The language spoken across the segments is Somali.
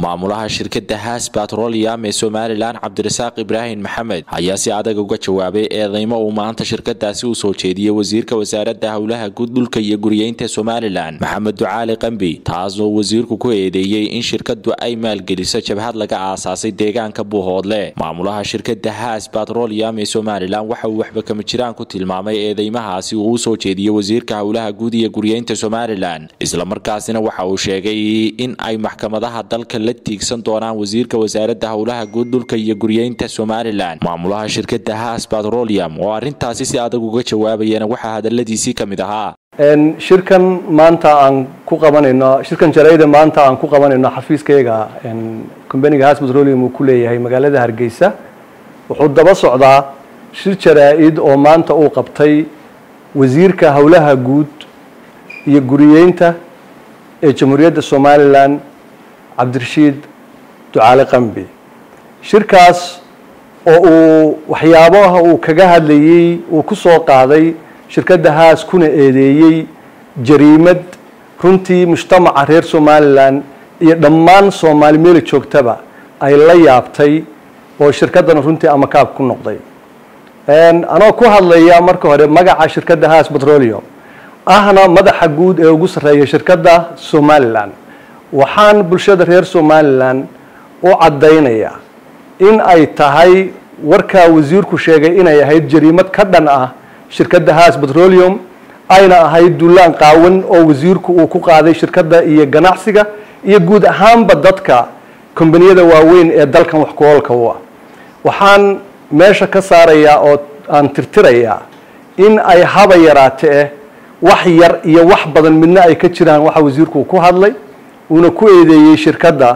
maamulaha shirkada haas batroliam ee somalilan cabdirasaaq ibraahim maxamed ayaa si adag uga jawaabay eedeymo uu maanta shirkadaasi u soo jeediyey wasiirka wasaarada howlaha guud dhulka iyo guriyeynta somalilan maxamed ducaali qambi taasoo wasiirku ku eedeeyey in shirkadu ay maalgeliso jabhad laga aasaasay deegaanka buuhoodle maamulaha shirkada haas batroliam ee somalilan waxa uu waxba kama jiraan ku tilmaamay eedeymahaasi uu u soo jeediyey wasiirka howlaha guud iyo guriyeynta somalilan islamarkaasina waxa uu sheegay in ay maxkamadaha dalka la tiigsan doonaan wasiirka wasaarada howlaha guud dhulka iyo guriyeynta somalilan maamulaha shirkada haas batrolium oo arintaasi si adag uga jawaabayana waxaa hadaladiisii ka mid ahaa shirkan maanta aan ku qabanayno shirkan jaraida maanta aan ku qabanayno xafiiskayga combaniga haas petroleum uu ku leeyahay magaalada hargeysa wuxuu daba socdaa shir jaraa-id oo maanta uu qabtay wasiirka howlaha guud iyo guriyeynta ee jamhuuriyadda somalilan cabdirashiid ducaale qambi shirkaas oo uu waxyaabaha uu kaga hadlayey uu ku soo qaaday shirkadda haas kuna eedeeyey jariimad runtii mujtamaca reer somalilan iyo dhammaan soomaali meeli joogtaba ay la yaabtay oo shirkaddana runtii amakaab ku noqday anoo ku hadlaya marka hore magaca shirkadda haas petroleum ahna madaxa guud ee ugu sarreeya shirkadda somalilan waxaan bulshada reer somalilan u caddaynaya in ay tahay warkaa wasiirku sheegay inay ahayd jariimad ka dhan ah shirkadda haas petroleum ayna ahayd dullaan qaawan oo wasiirku uu ku qaaday shirkadda iyo ganacsiga iyo guud ahaanba dadka kombaniyada waaweyn ee dalkan wax ku-oolka u ah waxaan meesha ka saarayaa oo aan tirtirayaa in ay haba yaraate eh wax yar iyo wax badan midna ay ka jiraan waxa wasiirku ku hadlay uuna ku eedeeyey shirkadda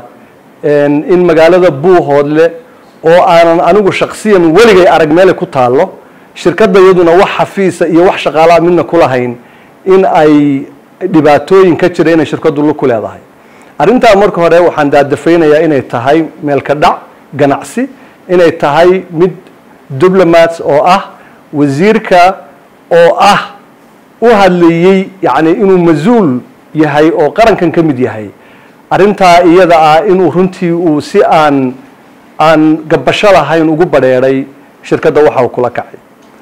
in magaalada buuhoodle oo aanan anigu shaksiyan weligay arag meelay ku taallo shirkadda iyaduna wax xafiisa iyo wax shaqaalaa midna ku lahayn in ay dhibaatooyin ka jira inay shirkaddu lu ku leedahay arrintaa marka hore waxaan daadafaynayaa inay tahay meelka dhac ganacsi inay tahay mid diplomats oo ah wasiirka oo ah u hadlayey yacni inuu mas-uul yahay oo qarankan ka mid yahay arrintaa iyada ah inuu runtii uu si aan aan gabasho lahayn ugu badheedhay shirkadda waxa uu kula kacay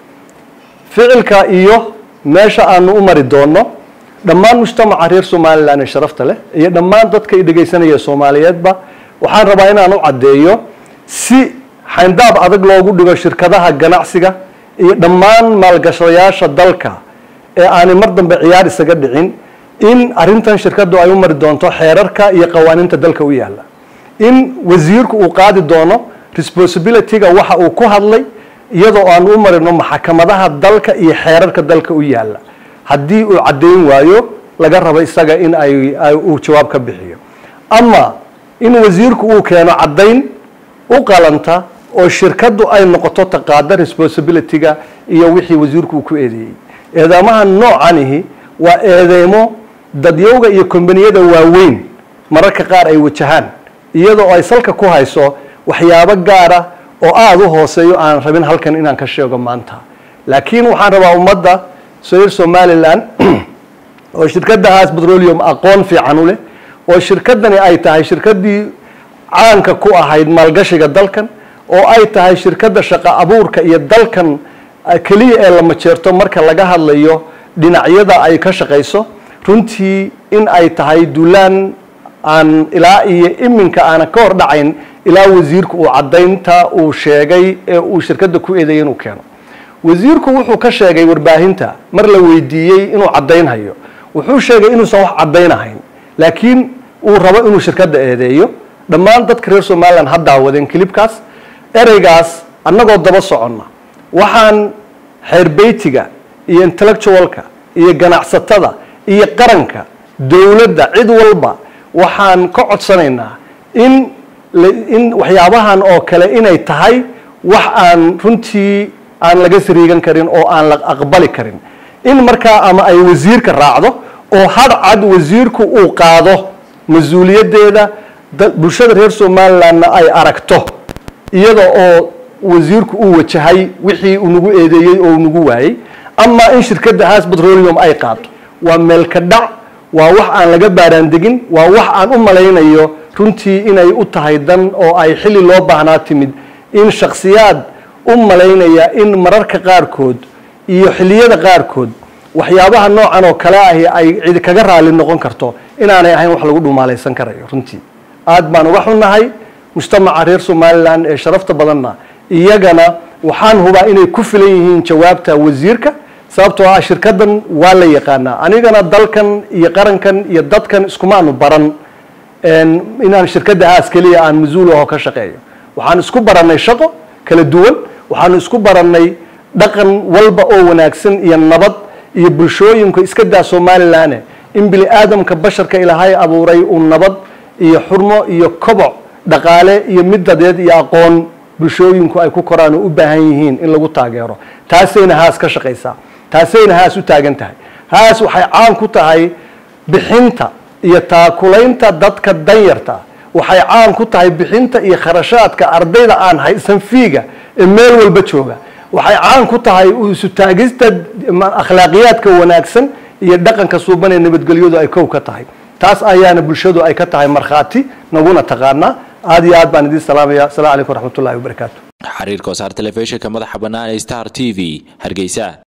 ficilka iyo meesha aanu u mari doonno dhammaan mujtamaca reer somalilan ee sharafta leh iyo dhammaan dadka i dhegaysanaya soomaaliyeedba waxaan rabaa inaan u caddeeyo si xayndaab adag loogu dhigo shirkadaha ganacsiga iyo dhammaan maalgashadayaasha dalka ee aanay mar dambe ciyaar isaga dhicin in arrintan shirkaddu ay u mari doonto xeerarka iyo qawaaniinta dalka u yaalla in wasiirku uu qaadi doono responsibilityga waxa uu ku hadlay iyadoo aan u marino maxkamadaha dalka iyo xeerarka dalka u yaalla haddii uu caddayn waayo laga rabo isaga in ay uu jawaab ka bixiyo ama in wasiirku uu keeno caddayn u qalanta oo shirkaddu ay noqoto taqaada responsibilityga iyo wixii wasiirku uu ku eedeeyey eedeemaha noocanihi waa eedeymo dadyowga iyo kombaniyada waaweyn mararka qaar ay wajahaan iyadoo ay salka ku hayso waxyaabo gaara oo aada u hooseeyo aan rabin halkan inaan ka sheego maanta laakiin waxaan rabaa ummadda reer somalilan oo shirkadda haas petroleum aqoon fiican u leh oo shirkaddani ay tahay shirkaddii caanka ku ahayd maalgashiga dalkan oo ay tahay shirkadda shaqo abuurka iyo dalkan keliya ee la majeerto marka laga hadlayo dhinacyada ay ka shaqayso runtii in ay tahay dulaan aan ilaa iyo iminka aanan ka hor dhacayn ilaa wasiirku uu caddaynta uu sheegay ee uu shirkadda ku eedeeyay inuu keeno wasiirku wuxuu ka sheegay warbaahinta mar la weydiiyey inuu caddaynhayo wuxuu sheegay inuusan wax caddaynahayn laakiin uu rabo inuu shirkadda eedeeyo dhammaan dadka reer somalilan ha daawadeen kilibkaas ereygaas annagoo daba soconna waxaan xeerbeytiga iyo intellectualka iyo ganacsatada iyo qaranka dowladda cid walba waxaan ka codsanaynaa in in waxyaabahan oo kale inay tahay wax aan runtii aan laga sariigan karin oo aan la aqbali karin in markaa ama ay wasiirka raacdo oo hadcad wasiirku uu qaado mas-uuliyaddeeda bulshada reer somalilandna ay aragto iyada oo wasiirku uu wajahay wixii uu nagu eedeeyey oo uu nagu waayey ama in shirkadda haas petroleum ay qaado waa meelka dhac waa wax aan laga baaraandegin waa wax aan u malaynayo runtii inay u tahay dan oo ay xilli loo baahnaa timid in shakhsiyaad u malaynaya in mararka qaarkood iyo xilliyada qaarkood waxyaabaha noocan oo kale ahi ay cidi kaga raali noqon karto inaanay ahayn wax lagu dhumaalaysan karayo runtii aad baan uga xunnahay mujtamaca reer somalilan ee sharafta badanna iyagana waxaan hubaa inay ku filan yihiin jawaabta wasiirka sababtoo ah shirkadan waa la yaqaanaa anigana dalkan iyo qarankan iyo dadkan iskumaanu baran inaan shirkadda haas keliya aan mas-uul aho ka shaqeeyo waxaan isku barannay shaqo kala duwan waxaanu isku barannay dhaqan walba oo wanaagsan iyo nabad iyo bulshooyinka iska daa somalilan in bini aadamka basharka ilaahay abuuray uu nabad iyo xurmo iyo koboc dhaqaale iyo mid dadeed iyo aqoon bulshooyinku ay ku koraan oo u baahan yihiin in lagu taageero taasayna haas ka shaqaysaa taasayna haas u taagan tahay haas waxay caan ku tahay bixinta iyo taakulaynta dadka danyarta waxay caan ku tahay bixinta iyo kharashaadka ardayda aan haysan fiiga ee meel walba jooga waxay caan ku tahay isu taagista akhlaaqiyaadka wanaagsan iyo dhaqanka suuban ee nabadgelyadu ay kow ka tahay taas ayaana bulshadu ay ka tahay markhaati naguna taqaanaa aada iyo aad baan idiin salaamaya asalamu calaykum waraxmatullahi wabarakaatu xiriirka wasaar telefishinka madaxa bannaan ee star t v hargeysa